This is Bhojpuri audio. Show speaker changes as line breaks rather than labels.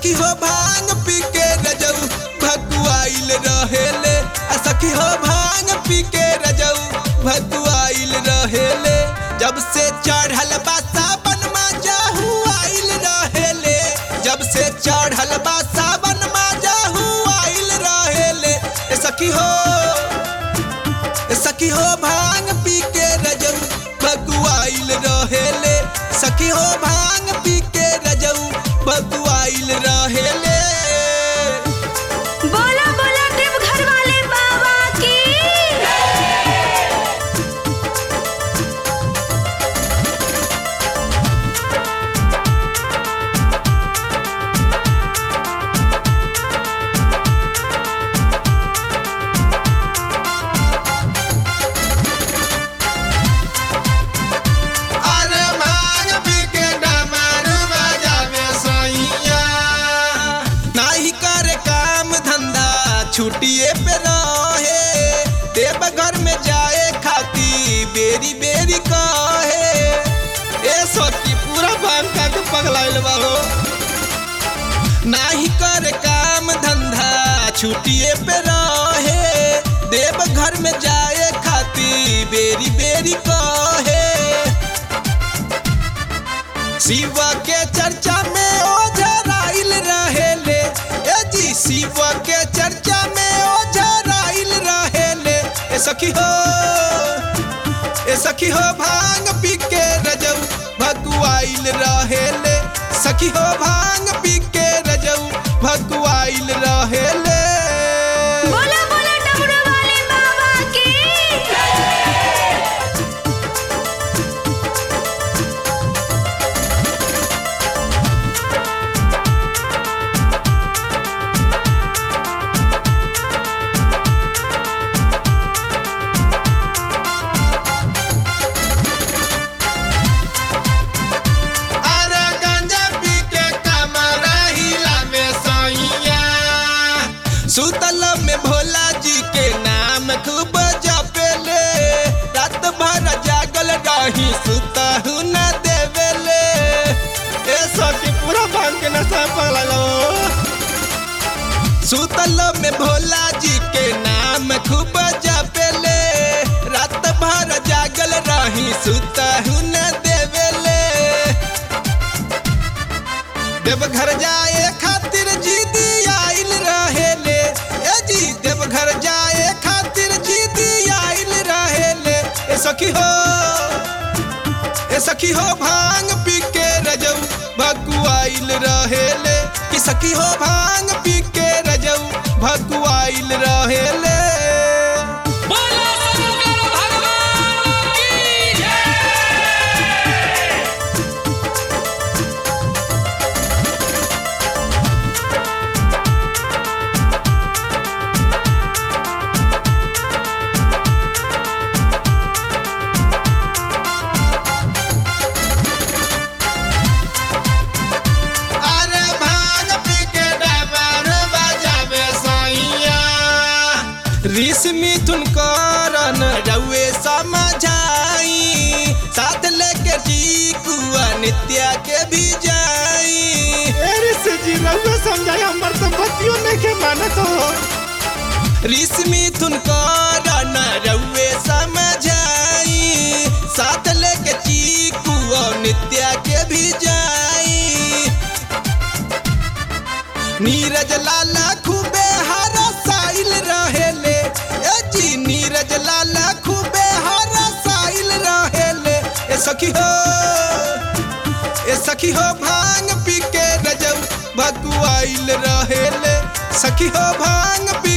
सखी हो भांग पी के रजऊ भगुआइल रहेले आ सखी हो भांग पी के रजऊ भगुआइल रहेले जब से चढ़ल बा सावन मा जाहू आइल रहेले जब से चढ़ल बा सावन मा जाहू आइल रहेले ए सखी हो ए सखी हो भांग पी के रजऊ भगुआइल रहेले सखी हो भांग पी के रजऊ भगुआइल रहेले
बोला बोला देवघर वाले बाबा की
अरे भांग पी के डमरू बजावे सैया नाही करे काम धंधा छुट्टिए पे रहे देवघर में जाए खाती बेरी बेरी कहे ए सोची पूरा भांग का के पगलाइल बा हो नाही करे काम धंधा छुट्टिए पे रहे देवघर में जाए खाती बेरी बेरी कहे शिव के चर्चा में ओझराइल रहेले ए जी शिव के चर्चा में ओझराइल रहेले ए सखी हो ए सखी हो भांग पी के रजऊ भगुआइल रहेले सखी हो भांग पी के रजऊ भगुआइल रहेले
बोला बोला डमरू वाले बाबा की
अरे गांजा पी के कमर हिलावे सैया सुतल में भोला जी के नाम खूब जपेले रात भर जागल रही सुतहु न देवेले ए सखी पूरा भांग के नशा पगला सुतल में भोला जी के नाम खूब जपेले रात भर जागल रही सुतहु न देवेले देवघर जाए खातिर जीदी आइल रहेले ए जी देवघर जाए खातिर जीदी आइल रहेले ए सखी हो ए सखी हो भांग पी के रजऊ भगुआइल रहेले कि सखी हो भांग पी के रजऊ भगुआइल रहेले
बोला शंकर भगवान की जय
अरे भांग पी के डमर बजावे सैया ऋषि मिथुन करन रउए समझाई साथ लेके चीकुआ नित्या के भी जाई
ऋषि जी रउआ समझाई हमर तो बतियो नहीं के मानत हो
ऋषि मिथुन करन रउए समझाई साथ लेके चीकुआ नित्या के भी जाई नीरज लाला खूबे हरा साइल रहेले ए जी नीरज लाला खूबे हरा साइल रहेले ए सखी हो ए सखी हो भांग पी के रजऊ भगुआइल रहेले सखी हो भांग पी